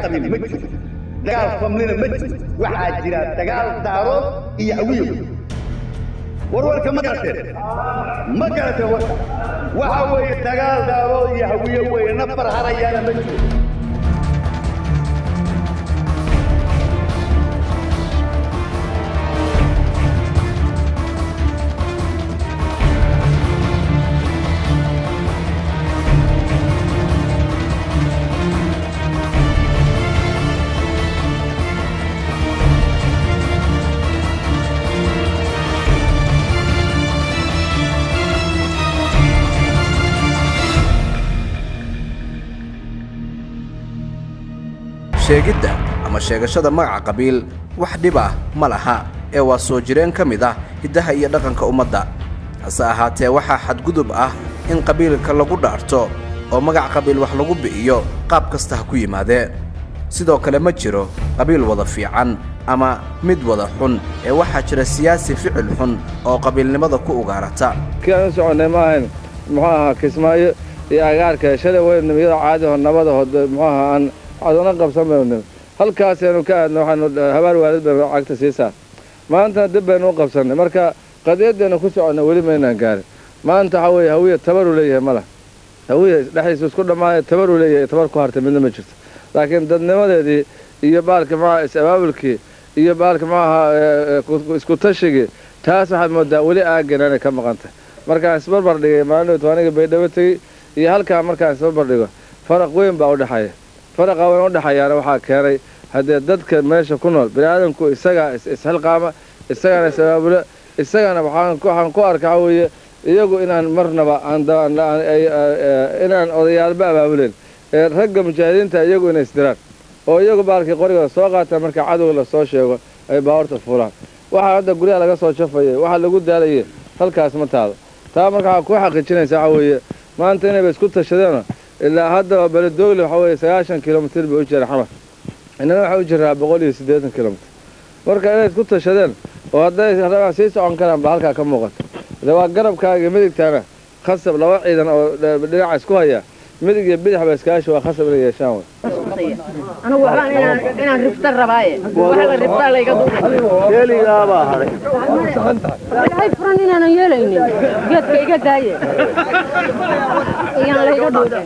qabiil ma jiro dagaal famlina ma jiro waxaa jira dagaal daarood iyo hawiyo warwarka ma garateen ma garateen warka waxa weeye dagaal daarood iyo hawiyo weeye nafar harayaana ma jiro sheegidda ama sheegashada magaca qabiil wax dhib ah ma laha ee waa soo jireen ka mid ah hiddaha iyo dhaqanka ummadda hase ahaatee waxaa xadgudub ah in qabiilka lagu dhaarto oo magac qabiil wax lagu bi'iyo qaab kasta ha ku yimaadee sidoo kale ma jiro qabiil wada fiican ama mid wada xun ee waxaa jira siyaasi ficil xun oo qabiilnimada ku ugaarata kii aan u soconnay ma ahayn muxuu ahaa kismaayo iyo agaarka shalay waynu iyadoo caadiho nabadahood muxuu ahaa aan cadona qabsan baynu halkaasaynu ka aadna waxaanu habaar waalid baynu cagta sii saar maantana dib baynu u qabsannay marka qadiyaddeenu ku soconnay weli maynaan gaarin maanta waxaa weeye hawiya tabaruu leeyahay ma lah hawiya dhexdiisu isku dhammaaya tabaruu leeyahay tabar ku hartay midna ma jirto laakiin dadnimadeedii iyo baalka maxaa is-abaabulkii iyo baalka maxaha isku tashigii taas waxaad moodaa weli aaggan inay ka maqan tahay markaan isbarbar dhigay maalin aniga baydhabo tegey iyo halkaa markaan isbarbar dhigo faraq weyn baa u dhexeeya faraqa weyn u dhexeeyaana waxaa keenay haddee dadka meesha ku nool biniaadamku isagaa isxilqaama isagaana is-abaabulo isagana waxaan ku arka waxa weeye iyagu inaan marnaba inaan odayaalba abaabuleen ee ragga mujaahidiinta iyagu inay isdiraan oo iyagu baalkii qorigooda soo qaataan marka cadowga lasoo sheego ay baawarta fuulaan waxaa hadda guryaha laga soo jafayay waxaa lagu daalaye halkaas ma taado taa marka waxaa kuu xaqiijinaysa waxa weeye maanta inayba isku tashadeeno ilaa haddaba beledoogle waxa weeye sagaashan kilomitir bay u jira xamar innana waxaa u jiraa boqol iyo siddeetan kilomitir marka inay isku tashadeen oo hadday rabaan sii socon karaan ba halkaa ka muuqato de waa garabkaaga midigtaana khasab laba ciidan oo dhinaca isku haya midig iyo bidix ba iskaashi waa khasab inay yeeshaan wey anigu waxbaan inaan inaan rifta rabaaye waxa la riftaa layga keeligaabaa hadhay duuhay furan inaanan yeelaynin geedka iga daaye iyaan layga dhuuda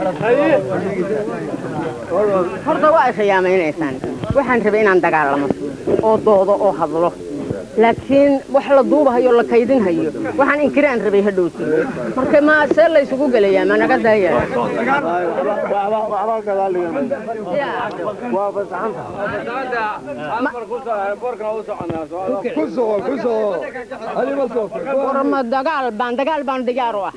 horta waa ay khiyaameynaysaan waxaan rabay inaan dagaalamo oo doodo oo hadlo laakiin wax la duubahayo la kaydinhayo waxaan inkiraan rabay hadhowti marka ma see laysugu gelayaa ma naga daaya warma dagaal baan dagaal baan diyaar u ah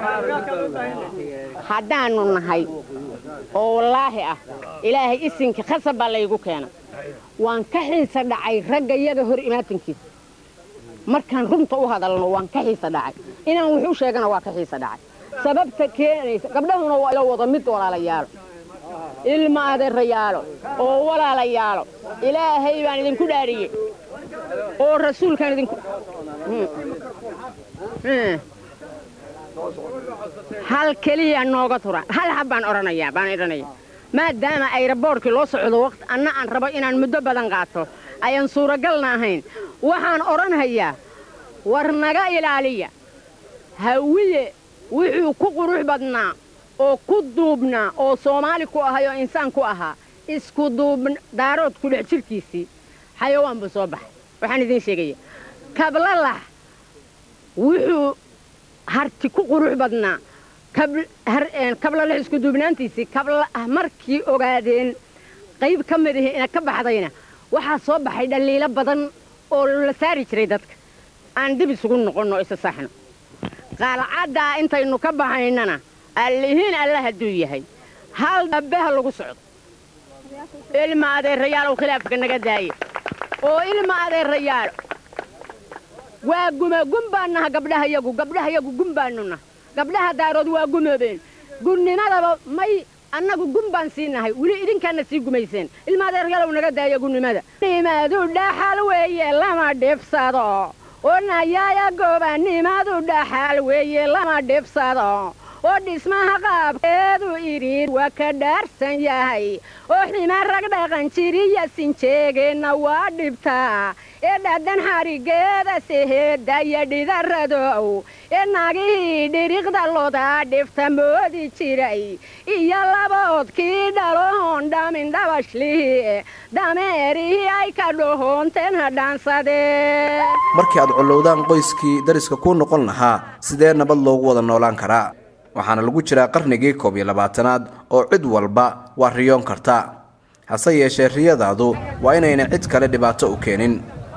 haddaanu nahay oo wallaahi ah ilaahay isinka khasab baa laygu keena waan ka xiisa dhacay ragga iyaga hor imaatankiisa markaan runta u hadalno waan ka xiisa dhacay inaan wuxuu sheegana waa ka xiisa dhacay sababta keenaysa gabdhahuna waa ila wada mid walaalayaalo ilma adeerayaalo oo walaalayaalo ilaahay baan idinku dhaariyey oo rasuulkaan idinku hal keliya nooga tura hal hab baan odhanayaa baan idhanaya maadaama ayraboorkii loo socdo waqti anna aan rabo inaan muddo badan qaato ayaan suuragalna ahayn waxaan odhanhayaa war naga ilaaliya hawiye wuxuu ku qurux badnaa oo ku duubnaa oo soomaali ku ahay oo insaan ku ahaa isku duubn daarood ku dhex jirkiisii xayawaan buu soo baxay waxaan idiin sheegaya kablalax wuxuu harti ku qurux badnaa kablalax isku duubnaantiisii kablaah markii ogaadeen qayb ka mid ahi ina ka baxdayna waxaa soo baxay dhaliilo badan oo la saari jiray dadka aan dib isugu noqonno isa saxno qaalcaddaa intaynu ka baxaynana allihiin alla hadduu yahay hal dabbeha lagu socdo ilma adeerayaalow khilaafka naga daaye oo ilma adeerayaalo waa gume gun baan naha gabdhaha yagu gabdhaha yagu gun baanu naha gabdhaha daarood waa gumoobeen gunnimadaba may annagu gun baan sii nahay weli idinkaana sii gumayseen ilma adeeryalow naga daaya gunnimada nimadu dhaxal weeye lama dhibsado onayaaya gooba nimadu dhaxal weeye lama dhibsado oo dhismaha qaabkeedu idhiir waa ka dhaarsan yahay oo xima rag dhaqan jiriya sinjeegeenna waa dhibtaa ee dhaadan xadhigeeda seheedda iyo dhidaradow ee naagihii dhiriqda lodaa dhifta moodi jiray iyo laboodkii dhaloon dhamin dhabashlihii dameerihii ay ka dhohoonteen hadhaansadeen markii aad collowdaan qoyskii dariska kuu noqon lahaa sidee nabad loogu wada noolaan karaa waxaana lagu jiraa qarnigii koob iyo labaatanaad oo cid walba waa riyoon karta hase yeeshee riyadaadu waa inayna cid kale dhibaato u keenin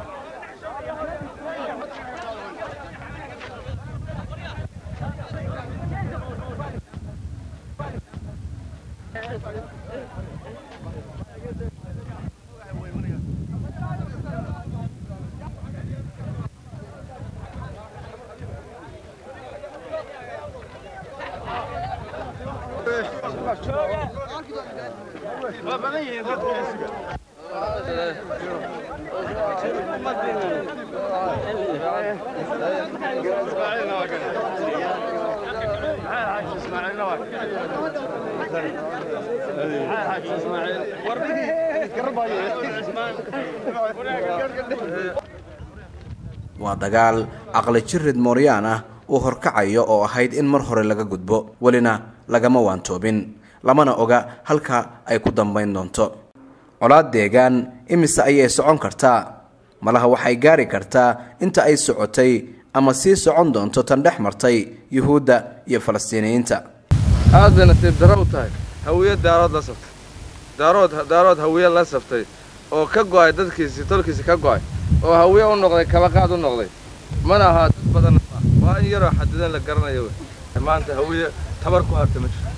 waa dagaal caqli jirid mooryaan ah uu horkacayo oo ahayd in mar hore laga gudbo welina lagama waantoobin lamana oga halka ay ku dambayn doonto colaad deegaan imise ayay socon kartaa malaha waxay gaari kartaa inta ay socotay ama sii socon doonto tan dhex martay yuhuudda iyo falastiiniyiinta aad bay nasiib darro u tahay hawiye daarood la saftay daarood daarood hawiye la saftay oo ka go'ay dadkiisii tolkiisii ka go'ay oo hawiye u noqday kabaqaad u noqday mana ahaa dad badan waa in yaroo xadidan la garanayo wey maanta hawiye tabar ku hartay ma jirto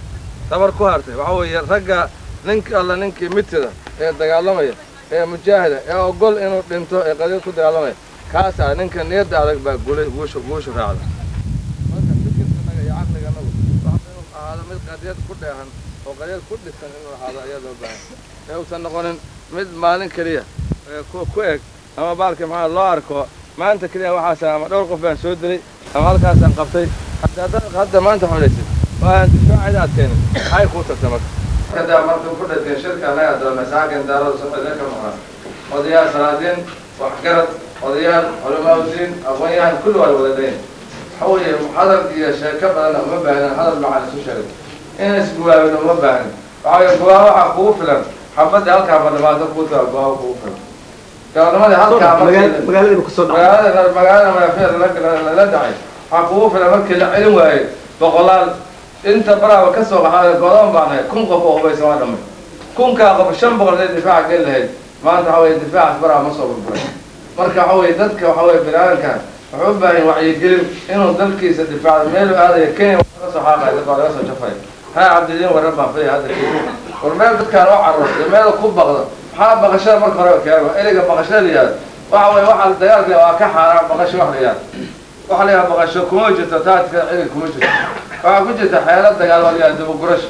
tabar ku hartay waxaa weeye ragga ninka alla ninkii mitida ee dagaalamaya ee mujaahida ee ogol inuu dhinto ee qadiid ku dagaalamaya kaasaa ninka niyadda adag baa gulay guusha guusha raacda marka fikirkanaga iyo caqliganagu waxa inuu ahaado mid qadiyad ku dheehan oo qadiyad ku dhisan inuu ahaado ayaa loo baahan ee uusan noqonin mid maalin keliya ee ku ku eg ama baalkii maxaa loo arko maanta keliya waxaas ama dhowr qof baan soo dilay ama halkaasaan qabtay hadda hadda hadda maanta xolaysid oo aan difaacida adkeenin maxay kuu tagta marka kada markuu ku dhashay shirka anaga doona saakin daarada socodee ka maqnaa odayaal salaadiin waxgarad odayaal culamaauddiin aqoon-yahan kulli waa wada dhayn waxa weeye hadal iyo sheeko badanna uma baahnin hadal macaan isu sheegay in isguwaabin uma baahnin waxa weeye guwaabo waxaa kugu filan xabadda halkaa ma dhamaado kuu taa guwaabo kugu filan gaalnimadii halkaa markii magaalada kusoo magaalada magaalada magafeer lala dhacay waxaa kugu filan markii la celin waayey boqolaal inta baraaba ka soo qaxaada godoon baan ahay kun qof oo hubaysan waa dhamay kunkaa qof shan boqol hadday difaaca geli lahayd maanta waxa weye difaacaas baraaba ma soo burburay marka waxa weye dadka waxa weye bini-aadankan wuxuu u baahan wacyigelin inuu dalkiisa difaacdo meelu aadaya kenya laga soo xaaqaya dad baa laga soo jafaya haa cabdidiin warran baan faya hadda kenya war meel dadkaan oo carruur iyo meel ku baqdo maxaa baqashada marka hore keeno ereyga baqashada la yihahdo waxa weye waxaa dagaalka waa ka xaaraan baqasho wax la yihahdo waxa la yihahda baqasho kuma jirto taatika ciidan kuma jirto waxaa ku jirta xeelo dagaal waa la yihahda dibugurasho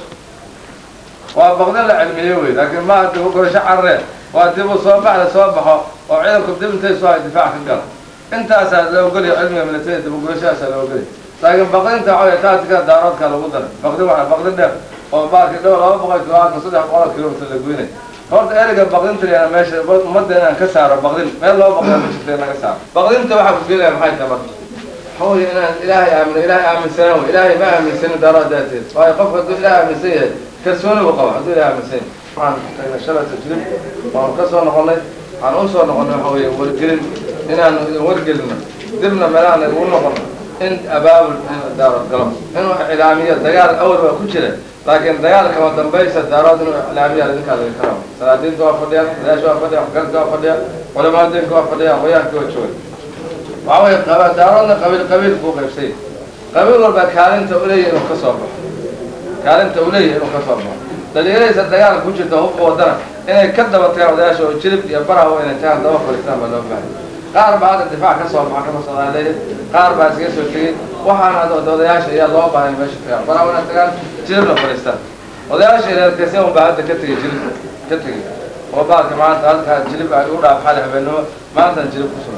waa baqdin la cilmiye wey laakiin maaha dibugurasho carree waa dibu soo baxda soo baxo oo ciidanku dib intay soo hay difaac ka galo intaasaa la ogolaya cilmiga militariga dibugurashadaasaa la ogolaya laakiin baqdinta waxa wey taatikada daaroodkaa lagu daray baqdin waa baqdin dheer oo baarki dhow laba boqol kilomitir saddex boqol kilomitir la goynay horta ereyga baqdinta layana meesha ummadda inaan ka saaro baqdin meel loo baqda ma jirta in laga saaro baqdinta waxaa ku gelaya maxay tahay marka حول إن إلهي آمن إلهي آمن سنة إلهي ما آمن سنة دارات ذاتي وهي قف هدو إلهي آمن سنة كسونا وقوة هدو إلهي آمن سنة عن شلة تجرب وعن كسونا قلنا عن أنصرنا قلنا حوية ورقلن إن ورقلنا دبنا ملانا قلنا قلنا إن أباب دار القلم إنه إعلامية دقال أول وكتشرة لكن دقال كما تنبيس الدارات إنه إعلامية لذلك هذا الكلام سلادين كوا فرديا لاش كوا فرديا حقل كوا فرديا علماء الدين كوا فرديا ويان كوا شوي waxaa weeye qaba daaroodna qabiil qabiil buu qaybsay qabiil walba kaalinta u leeyahay inuu ka soo baxo kaalinta uu leeyahay inuu ka soo baxo dhalinyaradiisa dagaal ku jirta hubka wadana inay ka daba tagaan odayaasha oo jilib iyo baraha inay tagaan daba fadhiistaan baa loo baahay qaar baa hadda difaac ka soo baxa kama soomaaleeya qaar baa iskaga soo tegey waxaana hadda odayaasha ayaa loo baahay meesha tagaan baraha inay tagaan jilibna fadhiistaan odayaasha reerkasi un baa hadda ka tegey jilib ka tegey oo baalka maanta halkaa jilib ay u dhaaf xali habeenimo maantan jilib ku sugan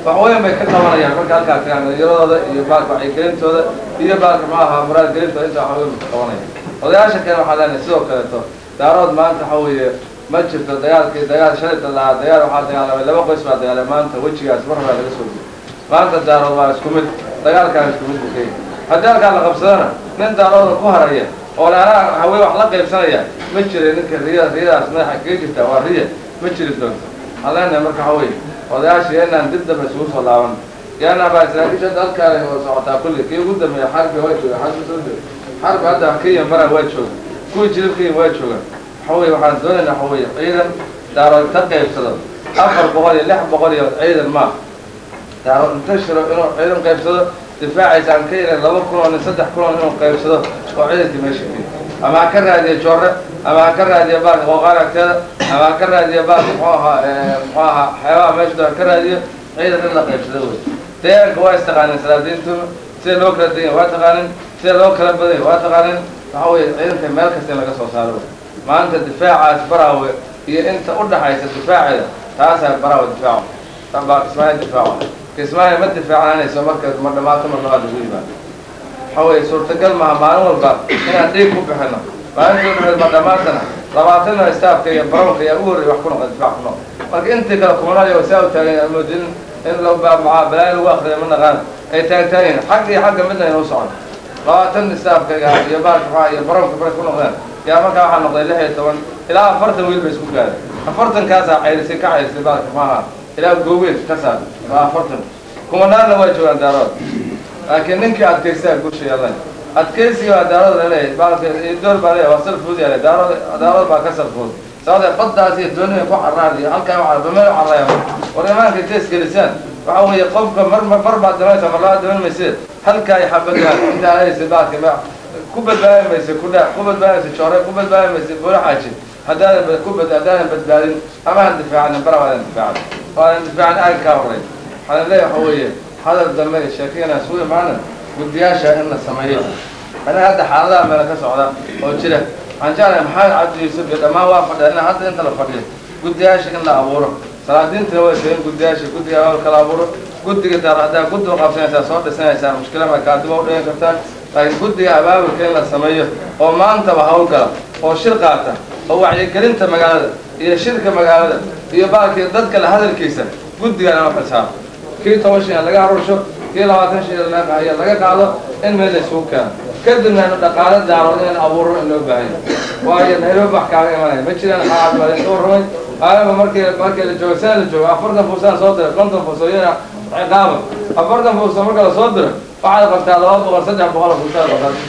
wax weyn bay ka qabanayaan marka halkaa tagaan dhalinyaradooda iyo baalka wacyigelintooda iyo baalka ma aha muraadgelintooda inta wax weyn bay ka qabanayaan odayaasha kale waxaa leenahay sidoo kaleeto daarood maanta waxa weeye ma jirto dagaalkii dagaal shalayta lahaa dagaal waxaa dagaalamay laba qoys baa dagaalay maanta wejigaas mar horaa laga soo gudiyay maanta daarood waa isku mid dagaalkaan isku mid buu ka yahay haddii halkaa la qabsadana nin daarooda ku haraya oo laanaa hawee wax la qaybsanaya ma jira ninka riya riyadaas madaxa kaga jirta waa riya ma jiri doonto waxaan leenahay marka waxa weeye odayaasha yeenaan dib dambe isugu soo laaban yaana baa saraakiisha dalkaale oo socotaa kulli kii ugu dambeeya xarbi waa jooga xarbi soo jooga xarbi hadda kenya maran waa jooga kuwii jilib kenya waa jooga waxa weeye waxaan doonaynaa waxa weeye ciidan daarood ka qaybsado afar boqol iyo lix boqol iyo ciidan ma daarood inta shiro inuu ciidan qaybsado difaaciisa aan ka yarin laba kun oo nin saddex kun oo nin inuu qaybsado oo ciidankii meesha geeyo ama ha ka raadiya joorre ama ha ka raadiya baalka qooqaan agteeda ama ha ka raadiya baalka muxuu ahaa muxuu ahaa xeebaha meesha ha ka raadiyo ciidan in la qaybsado wey deegaanka waa istaqaanin salaadiintuna sida loo kala deganya waa taqaanin sida loo kala badanya waa taqaanin waxa weeye ciidanka meel kasta in laga soo saaro wey maanta difaacaas baraawe iyo inta u dhaxaysa difaaceeda taasaa baraawe difaaco baa kismaayo difaaco kismaayo ma difaacnaanayso marka ma dhamaato mar labaad lagu yimaado waxa weeye suurtagal maaha maalin walba inaan dhiig ku bixino maalintii dhameed ma dhammaantana labaatana staafka iyo baroonka ayaa ugu horreya wax ku noqda difaac ku noqda marka intii kale kumanayo saa u taagan amoodin in maa balaayo lagu akriyo ma naqaan ay taagtaayin xag iyo xagga midna inuu socon labaatan staafka iyo baalka maxaa iyo baroonka baray ku noqdeen yaa markaa waxaa noqday lix iyo toban ilaa afartan wiil bay isku gaadhay afartankaasaa cayrisay ka cayrisay baalka maaha ilaa gooweyn ka saar waa afartan kumanaanna waa joogaan daarood laakiin ninkii adkaysaa guusha yeelan adkaysiga waa daarood laleeyahay baalka door baa leeyahay waa salfuud yaale daarood daarood baa ka salfuud sababtee baddaas iyo dooniga ku carraad iyo halkaa waxaa bameel carraya war imaanka intees gelisaan waxa weeye qofka mar mar baad damaysa mar labaad daman mayseed halkaa ay xabadaan intaa haysa baalka ku badbaadi maysa ku dhaa ku badbaadi maysa joore ku badbaadi maysa buula xaaji haddaadan ku bad haddaadan badbaadin ama han difaacanin bara waadan difaacin waadan difaacin aag kaa horey waxaan leeyahay waxa weeye hadal dambe iyo sheekayna isugu imaana guddiyaasha in la sameeyo aniga hadda xaaladaha meela ka socda oo jira waxaan jeclahay maxamed cabdi yuusuf iyo dhammaan waa fadhiya ina hadda inta la fadhiyo guddiyaasha in la abuuro salaadiintina way sheegeen guddiyaasha guddiga awalka la abuuro guddiga daar haddaa guddiga qabsanaysaa soo dhisanaysaa mushkila ma kaadiba u dhigan kartaan laakiin guddiga abaabulka in la sameeyo oo maantaba hawlgala oo shir qaata oo wacyigelinta magaalada iyo shirka magaalada iyo baalkii dadka la hadalkiisa guddigan ama xisaabo kii toban shan laga aruursho kii labaatan shan ayaa laga qaado in meel la isugu keeno kadibna inu dhaqaale daarood inaan abuuro in loo baahanya waayo nairobi wax kaaga imanaya ma jiraan xacaad baa inta warramay aalaba markii markii la joogo sana la joogo afartan fuusaan soo diray konton fuuso iyana ciqaaba afartan fuuso marka la soo diro waxaad qabtaa laba boqol saddex boqol fuusaad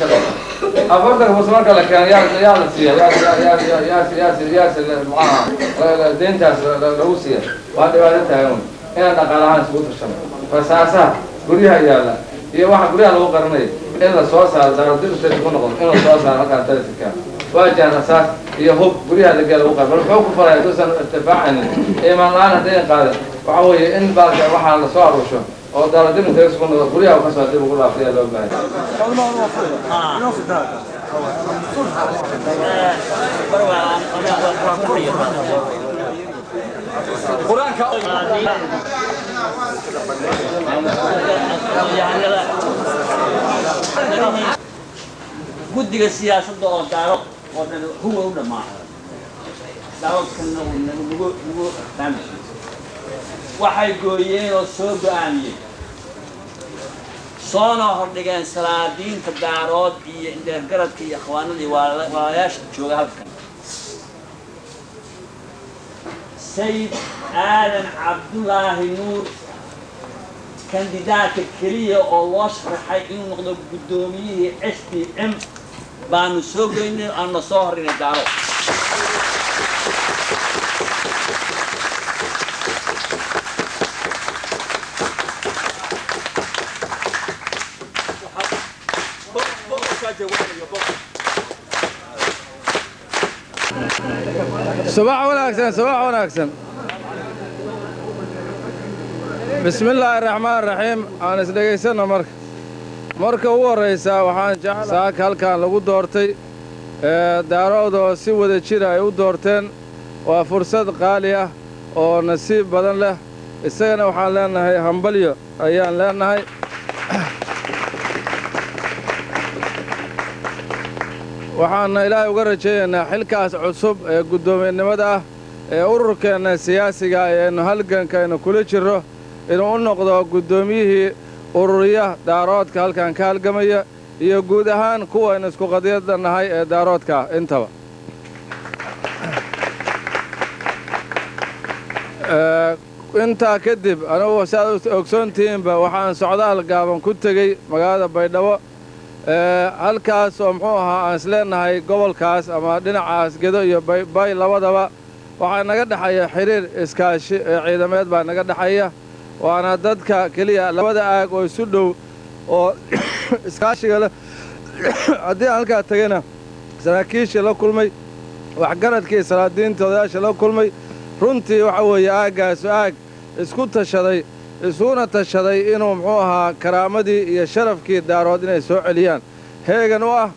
qabtaa afartan fuuso marka la keeno yaa yaa la siiya yaa yaa yaa yaa yaa yaa maxaa deyntaas lagu siiya waa dhibaato taagan wey inaan dhaqaalahaan isugu tashano fasaasaha guryaha yaalla iyo waxa guryaha lagu qarinayo in la soo saaro daaradibta isku noqdo in la soo saaro halkaan taliska waa jaan rasaas iyo hub guryaha laga lagu qar bal muxuu ku falaya duusan irtifaacanin imaan la-aan haddayn qaadan waxa weeye in baalka waxaa la soo aruusho oo daaradib inta isku noqdo guryaha kasoo dib ugu dhaafiya loo baahay guddiga siyaasadda oo daaro oo dhan huwa u dhammaaday daaroodkana nagu nagu fahamsi waxay gooyeen oo soo go-aamiyeen soona hordhigeen salaadiinta daarood iyo indheergaradka iyo akhwaanadii waalayaasha jooga halkan sayid aadan cabdulaahi nuur kandidaadka keliya oo loo sharaxay inuu noqdo guddoomiyihii s d m baanu soo geynay aana soo horrinay daaro subax wanaagsan subax wanaagsan bismi illaahi raxmaan raxiim aan isdhegaysanno marka marka ugu horraysaa waxaan jeclaa saaka halkan lagu doortay daarood oo si wada jira ay u doorteen waa fursad qaali ah oo nasiib badan leh isagana waxaan leenahay hambalyo ayaan leenahay waxaana ilaahay uga rajaynaynaa xilkaas cusub ee guddoomiyenimada ah ee ururkeenna siyaasiga ee aynu halganka aynu kula jirro inuu u noqdo guddoomiyihii ururiya daaroodka halkan ka halgamaya iyo guud ahaan kuwaynu isku qadiyadda nahay ee daaroodka intaba intaa kadib anugu saaad ogsoontihiinba waxaan socdaal gaaban ku tegey magaalada baydhabo halkaas oo muxuu ahaa aan isleenahay gobolkaas ama dhinacaas gedo iyo bay labadaba waxaa naga dhexaya xidhiir iskaashi ee ciidameed baa naga dhexaya waana dadka keliya labada aag oo isu dhow oo iskaashiga leh haddii aan halkaa tegayna saraakiishii la kulmay waxgaradkii salaadiinta odayaasha la kulmay runtii waxa weeye aaggaasu aag isku tashaday isuguna tashaday inuu muxuu ahaa karaamadii iyo sharafkii daarood inay soo celiyaan heegan u ah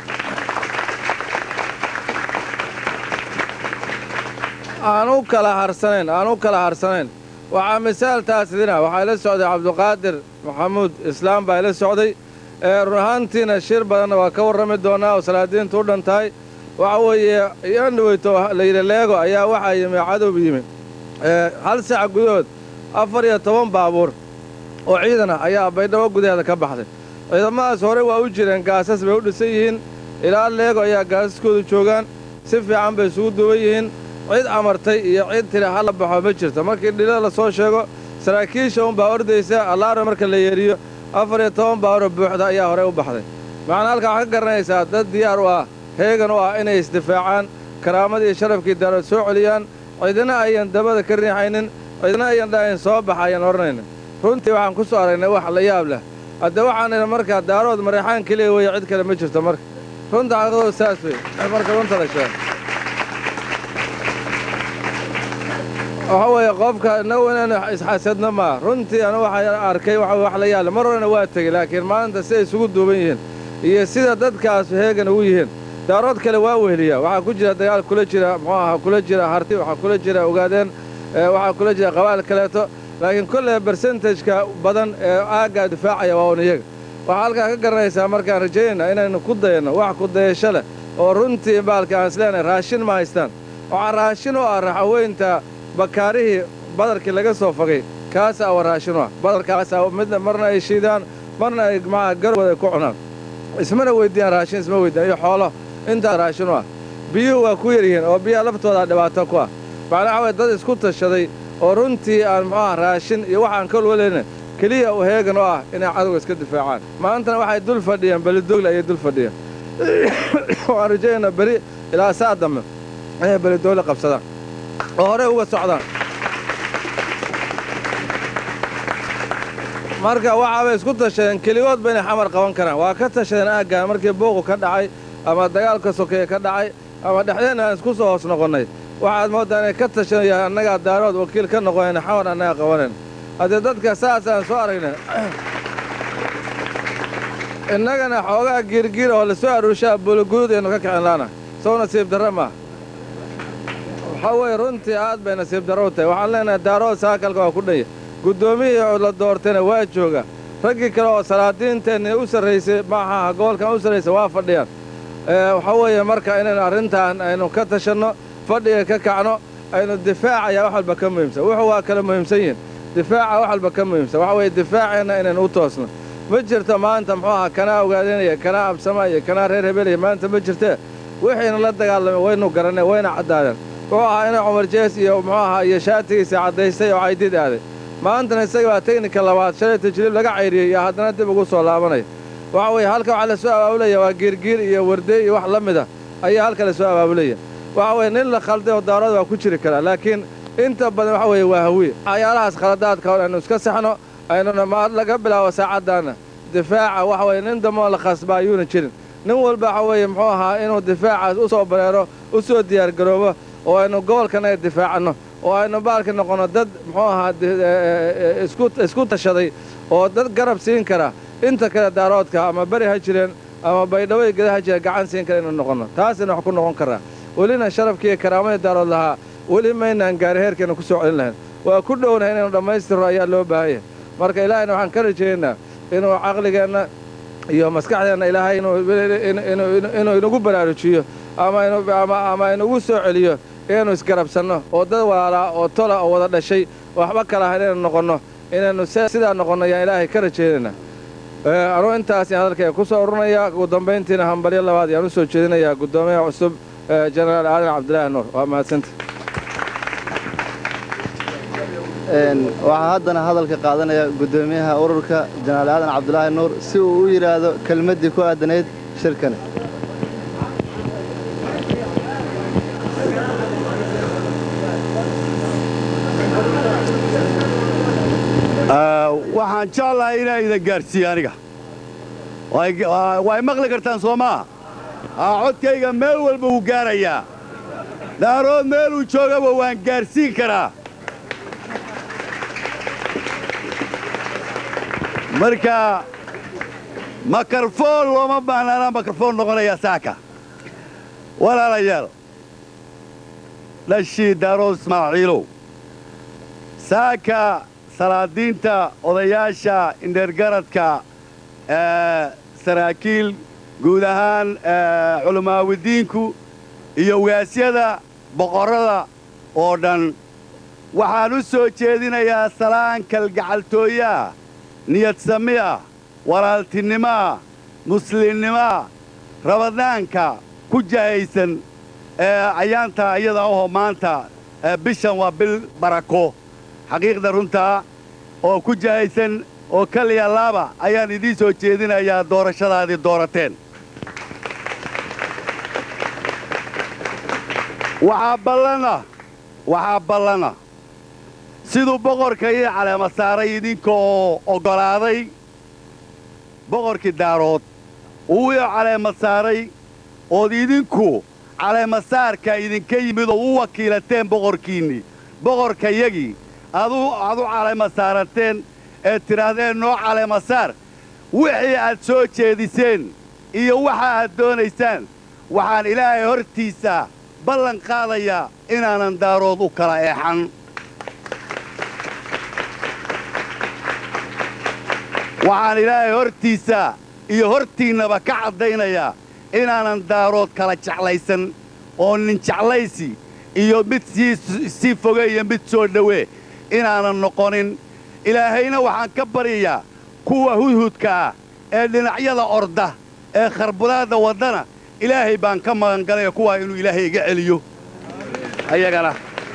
aan u kala harsanayn aan u kala harsanayn waxaa misaal taas idina waxaa ila socday cabduqaadir maxamuud islaam baa ila socday ee run ahaantiina shir badanna waa ka warrami doonaa oo salaadiintu u dhan tahay waxa weeye yandhaweyto layidhi leego ayaa waxaa yimi cadow yimi hal saac gudahood afar iyo toban baabuur oo ciidan ah ayaa baydhabo gudaheeda ka baxday ciidamadaas hore waa u jireen gaasas bay u dhisan yihiin ilaa leego ayaa gaasaskoodu joogaan si fiican bay isugu duwan yihiin cid amartay iyo cid tiri hala baxo ma jirto markii dhilo la soo sheego saraakiisha unbaa ordaysa allaaro marka la yeeriyo afar iyo toban baabuuroo buuxda ayaa horey u baxday macnaa halkaa waxaa ka garanaysaa dad diyaar u ah heegan u ah inay isdifaacaan karaamadii iyo sharafkii daarood soo celiyaan cidina ayan dabada ka riixaynin cidina ayan dhahayn soo baxa ayan odhanaynin runtii waxaan ku soo aragnay wax la yaab leh hadde waxaan idhi markaa daarood mareexaan keliya weeye cid kale ma jirto marka runta xaqiiqadu saas wey marka runta la sheego waxa weeye qofka inagu inaynu isxasadno maa runtii anu waxaa arkay waxa wax la yaalla mar horena waa tegey laakiin maanta siday isugu duuban yihiin iyo sida dadkaas heegan ugu yihiin daarood kale waa weheliyaa waxaa ku jira dagaal kula jira muxuu ahaa kula jira harti waxaa kula jira ogaadeen waxaa kula jira qabaal kaleeto laakiin kolley bersentageka badan ee aaggaa difaacaya waa un iyaga waxaa halkaa ka garanaysaa markaan rajaynayna inaynu ku dayanno wax ku dayasho leh oo runtii baalka aan isleenahay raashin ma haystaan waxaa raashin u ah raxaweynta bakaarihii badarkii laga soo fogay kaasaa wa raashin u ah badarkaasaa midna marna ay shiidaan marna ay maa garowooda ku cunaan ismana weyddiiyaan raashin isma weyddiyan iyo xoolo intaa raashin u ah biyuhu waa ku yaryihiin oo biyaha laftoodaa dhibaato ku ah macnaa waxa weye dad isku tashaday oo runtii aan muxuuaha raashin iyo waxaan ka walwalayna keliya u heegan u ah inay cadowga iska difaacaan maantana waxay dul fadhiyeen belidogle ayay dul fadhiyeen waxaan rajaynaa beri ilaa saa dambe inay belidogle qabsadaan oo horey uga socdaan marka waxaabay isku tashadeen keligoodba inay xamar qaban karaan waa ka tashadeen aaggaan markii buuqu ka dhacay ama dagaalka sokeeye ka dhacay ama dhexdeenna aan isku soo hoos noqonnay waxaad mooddaa inay ka tashanayaan annagaa daarood wakiil ka noqonayna xamar annaga qabanayn haddee dadka saasaan soo aragna innagana xoogaa giirgiir oo lasoo aruushaa buuliguud aynu ka kicin laana sow nasiib darra maaha waxaa weeye runtii aad bay nasiib darro u tahay waxaan leenahay daarood saakalka waa ku dhanya guddoomiyihii la doortayna waa jooga raggii kale oo salaadiinteenni u sarraysay maaha gobolkan u sarraysay waa fadhiyaan waxaa weeye marka inaynu arrintan aynu ka tashanno fadhiga ka kacno aynu difaacaya wax walba ka muhiimsan wuxuu waa kala muhiimsan yihin difaaca wax walba ka muhiimsan waxa weeye difaaceenna inaynu u toosno ma jirto maanta muxuu ahaa kanaa ogaadanaya kanaa absamaya kanaa reer hebelaya maanta ma jirtee wixiina la dagaalamay waynu garanay wayna caddaadeen wuxuu ahaa inay cumar jees iyo muxuu ahaa iyo shaatigiisa caddaystay oo caydid aaday maantana isaga baa teknika labaad shalay tajriib laga cayriyey iyo haddana dib ugu soo laabanaya waxa weeye halka waxaa la soo abaabulaya waa giirgiir iyo wardeey iyo wax la mid ah ayaa halka la soo abaabulaya waxa weeye nin la khalday oo daarood waa ku jiri karaa laakiin inta badan waxa weeye waa hawiye waxyaalahaas khaladaadka hor aynu iska saxno aynuna ma laga bilaabo saacaddaanna difaaca waxa weeye nin damoo la khasba ayuuna jirin nin walba waxa weeye muxuu ahaa inuu difaacaas u soo bareero u soo diyaargaroobo oo aynu gobolkanaga difaacanno oo aynu baalka noqonno dad muxuu ahaa isku tashaday oo dad garab siin kara inta kale daaroodka ama beri ha jireen ama baydhabo geda ha jireen gacan siin kara inuu noqonno taasina wax ku noqon karaa welina sharafkiiyo karaamadii daarood lahaa weli maynaan gaari heerkeenna ku soo celin lahayn waa ku dhownahay inaynu dhammaystirro ayaa loo baahan yahay marka ilaahayna waxaan ka rajaynaynaa inuu caqligeenna iyo maskaxdeenna ilaahay inuu inagu baraarujiyo ama inagu soo celiyo inaynu isgarabsanno oo dad walaalaa oo tola oo wada dhashay waxba kala ahayn inaynu noqonno inaynu sidaa noqonno ayaan ilaahay ka rajaynaynaa anuu intaas yaan hadalkayga ku soo ururinayaa ugu dambayntiina hambalyo labaad yaan u soo jeedinayaa guddoomiyaha cusub jenaraal aadan cabdilaahi nuur waa mahadsanta waxaa haddana hadalka qaadanaya guddoomiyaha ururka jenaraal aadan cabdulaahi nuur si uu u yidhaahdo kelmaddii ku aadanayd shirkani waxaan jeclahay inaa idan gaadhsiiye aniga way maqli kartaan soo maa codkayga meel walba wuu gaarayaa daarood meeluu joogaba waan gaadhsiin karaa marka makarfoon looma baahnaanaa makarfoon noqonayaa saaka walaalayaal dhashii daarood ismaaciilow saaka salaadiinta odayaasha indheergaradka saraakiil guud ahaan culamaawidiinku iyo ugaasyada boqorrada oo dhan waxaan u soo jeedinayaa salaan kalgacaltooyaa niyad samiah walaaltinimaa muslimnimaa rabadaanka ku jahaysan ayaanta iyada ahoo maanta bishan waa bil barako xaqiiqda runtaa oo ku jahaysan oo kaliya laaba ayaan idiin soo jeedinayaa doorashadaadii doorateen waxaa ballana waxaa ballana siduu boqorka ii caleema saaray idinka oo oggolaaday boqorkii daarood uu ii caleema saaray ood idinku caleemasaarka idinka yimid oo u wakiilateen boqorkiinnii boqorkayagii adu aad u caleema saarateen ee tidhaahdeen noo caleemasaar wixii aad soo jeediseen iyo waxa aad doonaysaan waxaan ilaahay hortiisa ballan qaadayaa inaanan daarood u kala eexan waxaan ilaahay hortiisa iyo hortiinnaba ka caddaynayaa inaanan daarood kala jeclaysan oo nin jeclaysi iyo mid sii foge iyo mid soo dhowee inaanan noqonin ilaahayna waxaan ka baryayaa kuwa hudhudka ah ee dhinacyada orda ee kharbudaadda waddana ilaahay baan ka magangalaya kuwaa inuu ilaahay iga celiyo ayagana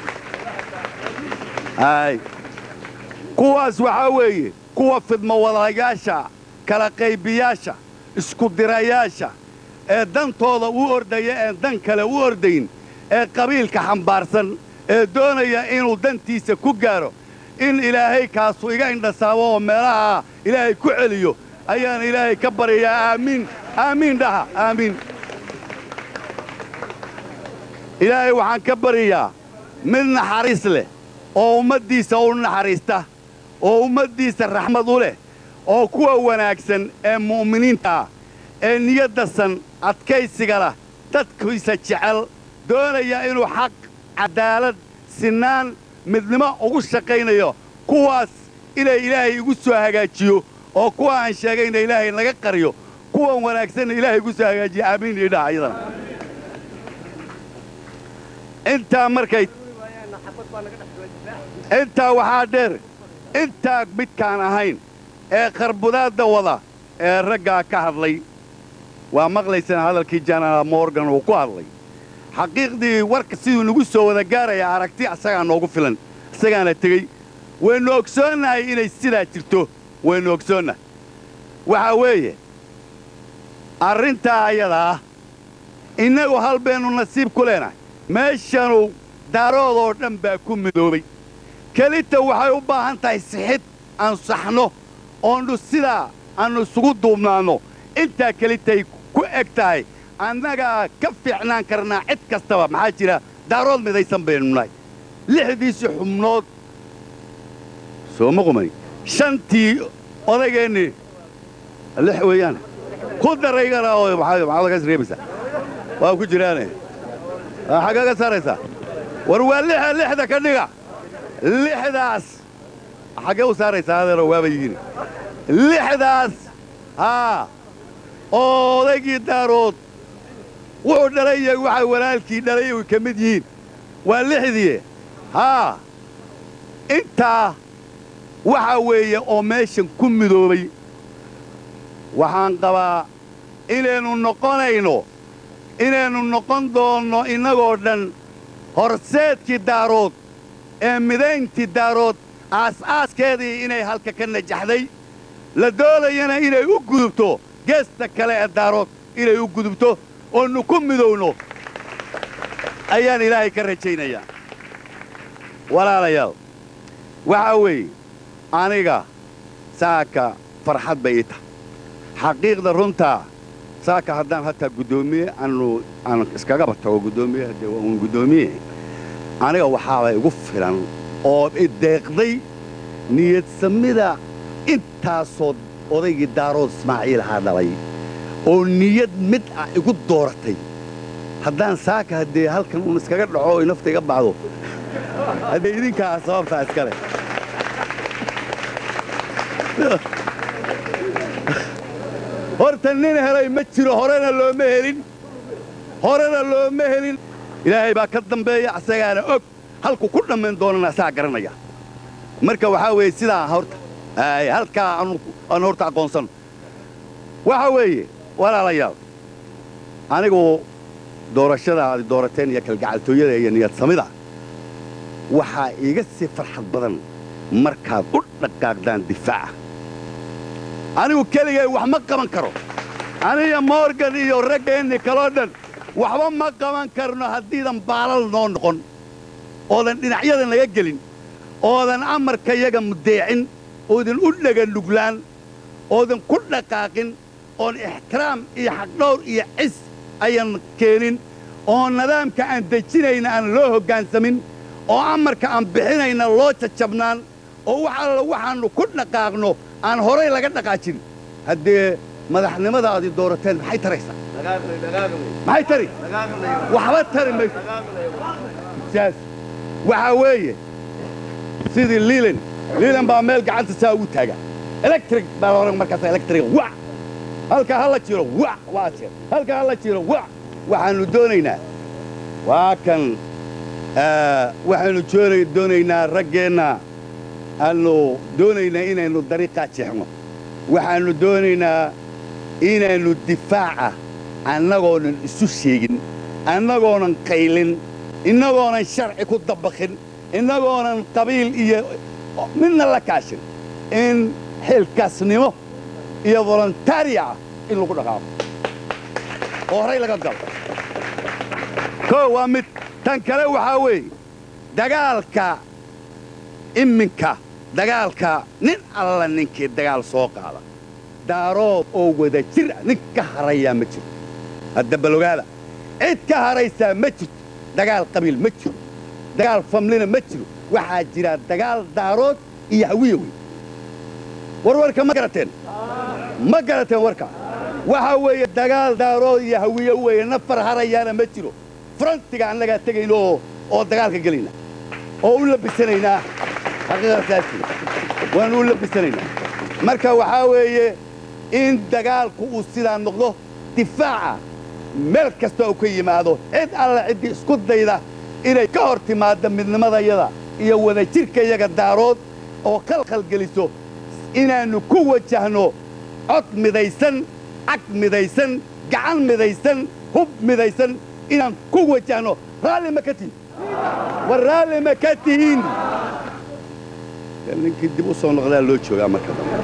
ay kuwaas waxaa weeye kuwa fidmowadayaasha kala qaybiyaasha iskudirayaasha ee dantooda u ordaya een dan kale u ordayn ee qabiilka xambaarsan ee doonaya inuu dantiisa ku gaaro in ilaahay kaasu iga indhasaabo oo meelaha ilaahay ku celiyo ayaan ilaahay ka baryayaa aamiin aamiin dhaha aamiin ilaahay waxaan ka baryayaa mid naxariis leh oo ummaddiisa u naxariista oo ummaddiisa raxmad u leh oo kuwa wanaagsan ee mu'miniinta ah ee niyaddasan adkaysiga lah dadkiisa jecel doonaya inuu xaq caddaalad sinaan midnimo ugu shaqaynayo kuwaas inay ilaahay igu soo hagaajiyo oo kuwa aan sheegayna ilaahay naga qariyo kuwan wanaagsanna ilaahay igu soo hagaajiyo aamiin idhaha ayadana intaa markay intaa waxaa dheer intaa midkaan ahayn ee kharbudaadda wada ee raggaa ka hadlay waa maqlaysana hadalkii janaal morgan uu ku hadlay xaqiiqdii warka siduu nagu soo wada gaaraya aragti asagaa noogu filan isagaana tegey waynu ogsoonnahay inay sidaa jirto waynu ogsoonnahay waxaa weeye arrintaa ayadaa ah innagu hal baynu nasiib ku leenahay meeshanu daaroodoo dhan baa ku midoobay kelita waxay u baahan tahay sixid aan saxno oonnu sidaa aannu isugu duubnaanno intaa kelitay ku eg tahay annagaa ka fiicnaan karnaa cid kastaba maxaa jira daarood midaysan baynu nahay lixdiisii xubnood soo ma qumani shantii odageennii lix weeyaan ku daraygana oo maxaad kaas reebaysaa waa ku jiraane xaggaa ka saaraysaa war waa lixa lixda ka dhiga lixdaas xaggee u saaraysaa adeero waaba yihiin lixdaas haa oo odaygii daarood wuxuu dhalay iyo waxa walaalkii dhalay ay ka mid yihiin waa lixdii haa intaa waxa weeye oo meeshan ku midoobay waxaan qabaa inaynu noqonayno inaynu noqon doonno innagoo dhan horseedkii daarood ee midayntii daarood aas-aaskeedii inay halka ka najaxday la doonayana inay u gudubto geesta kale ee daarood inay u gudubto oonu ku midowno ayaan ilaahay ka rajaynayaa walaalayaal waxaa weeye aniga saaka farxad bay ii tahay xaqiiqda runtaa saaka haddaan hataa guddoomiye aanu aan iskagaba tago guddoomiye haddee waa uun guddoomiye aniga waxaaba igu filan oo ideeqday niyadsamida intaasoo odaygii daarood ismaaciil ahaa dhalay oo niyad mid ah igu dooratay haddaan saaka haddee halkan uun iskaga dhaco oy nafta iga bacdo haddee idinkaa sababtaa iskale horta nin helay ma jiro horena looma helin horena looma helin ilaahay baa ka dambeeya asagaana og halku ku dhammayn doonana asaa garanaya marka waxaa weeye sidaa horta ay halkaa aan horta aqoonsan waxa weeye walaalayaal anigu doorashada aad doorateen iyo kalgacaltooyada iyo niyad samida waxaa iiga sii farxad badan markaad u dhaqaaqdaan difaaca anigu keligay wax ma qaban karo aniga morgan iyo raggeenni kaloo dhan waxba ma qaban karno haddiidan baalal noo noqon oodan dhinacyadan laga gelin oodan amarka yaga mudeecin oodan u dhega nuglaan oodan ku dhaqaaqin oon ixtiraam iyo xaqdhawr iyo cis ayan keenin oo nidaamka aan dejinayna aan loo hoggaansamin oo amarka aan bixinayna loo jajabnaan oo wax alla waxaannu ku dhaqaaqno aan horay laga dhaqaajin haddee madaxnimada aad i doorateen maxay taraysaa maxay tari waxba tari mayso saas waxaa weeye sidii liilan liilan baa meel gacanta saa ugu taaga electric baa laohan markaas electric wa halkaa ha la jiro wa waa jeer halkaa ha la jiro wa waxaannu doonaynaa waa kan waxaannu joona doonaynaa raggeenna aannu doonaynaa inaynu dariiqaa jeexno waxaannu doonaynaa inaynu difaaca annagoonan isu sheegin annagoonan qaylin innagoonan sharci ku dabaqin innagoonan qabiil iyo midna la kaashin in xilkaasnimo iyo volontaria ah in lagu dhaqaaqo oo horay laga galo koo waa mid tan kale waxaa weeye dagaalka iminka dagaalka nin alla ninkii dagaal soo qaada daarood oo wada jir ah nin ka harayaa ma jiro hadda balogaada cid ka haraysaa ma jirto dagaal qabiil ma jiro dagaal famlina ma jiro waxaa jira dagaal daarood iyo hawiya wey war warka ma garateen ma garateen warka waxaa weeye dagaal daarood iyo hawiye weeye nafar harayaana ma jiro farantiga annagaa tegayno oo oo dagaalka gelayna oo u labisanaynaa xaqiiqasaasi waanu u labisanaynaa marka waxaa weeye in dagaalku uu sidaa noqdo difaaca meel kasta uu ka yimaado cid alla ciddii isku dayda inay ka hor timaaddo midnimadayada iyo wadajirkayaga daarood oo khalkhal geliso inaannu ku wajahno cod midaysan cag midaysan gacan midaysan hub midaysan inaan ku wajahno raalli ma ka tihin war raalli ma ka tihiin ninkii dib u soo noqdaa loo joogaa marka dambe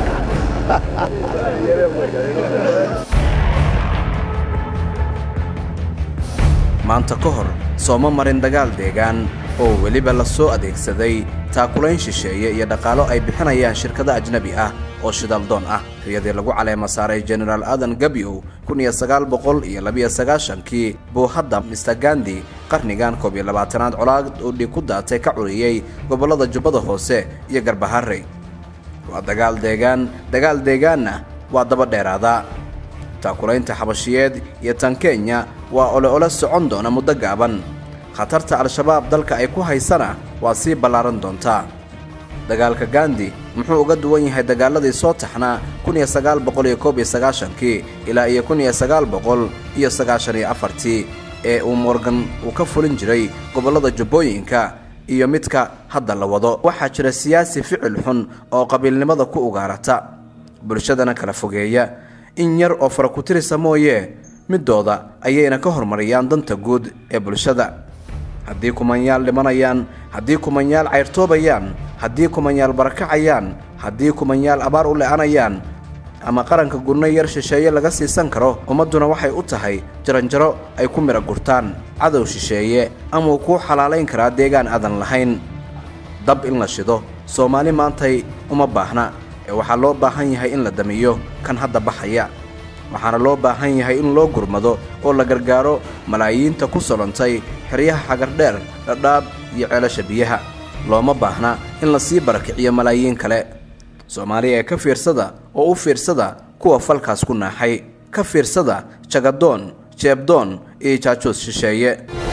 maanta ka hor sooma marin dagaal deegaan oo weliba la soo adeegsaday taakulayn shisheeye iyo dhaqaalo ay bixinayaan shirkado ajnebi ah oo shidaldoon ah riyadii lagu caleema saaray jenaraal aadan gabiow kun iyo sagaal boqol iyo labiyo sagaashankii buu hadda mister gandi qarnigan koob iyo labaatanaad colaad uu dhig ku daatay ka curiyey gobollada jubbada hoose iyo garbaharey waa dagaal deegaan dagaal deegaanna waa daba dheeraada taakulaynta xabashiyeed iyo tan kenya waa ole ole socon doona muddo gaaban khatarta al-shabaab dalka ay ku haysana waa sii ballaaran doontaa dagaalka gandi muxuu uga duwan yahay dagaaladii soo taxnaa kun iyo sagaal boqol iyo koob iyo sagaashankii ilaa iyo kun iyo sagaal boqol iyo sagaashan iyo afartii ee uu morgan uu ka fulin jiray gobollada jubbooyinka iyo midka hadda la wado waxaa jira siyaasi ficil xun oo qabiilnimada ku ugaarata bulshadana kala fogeeya in yar oo farakutirisa mooye midooda ayayna ka hormariyaan danta guud ee bulshada haddii kumanyaal dhimanayaan haddii kumanyaal cayrtoobayaan haddii kumanyaal barakacayaan haddii kumanyaal abaar u le'anayaan ama qaranka gurno yar shisheeye laga siisan karo ummadduna waxay u tahay jaranjaro ay ku midha gurtaan cadow shisheeye amuu kuu xalaalayn karaa deegaan aadan lahayn dab in la shido soomaali maantay uma baahna ee waxaa loo baahan yahay in la damiyo kan hadda baxaya waxaana loo baahan yahay in loo gurmado oo la gargaaro malaayiinta ku solantay xeryaha xagardheer dhadhaab iyo ceelasha biyaha looma baahna in la sii barakiciyo malaayiin kale soomaaliya ee ka fiirsada oo u fiirsada kuwa falkaas ku naaxay ka fiirsada jagadoon jeebdoon iyo jaajoos shisheeye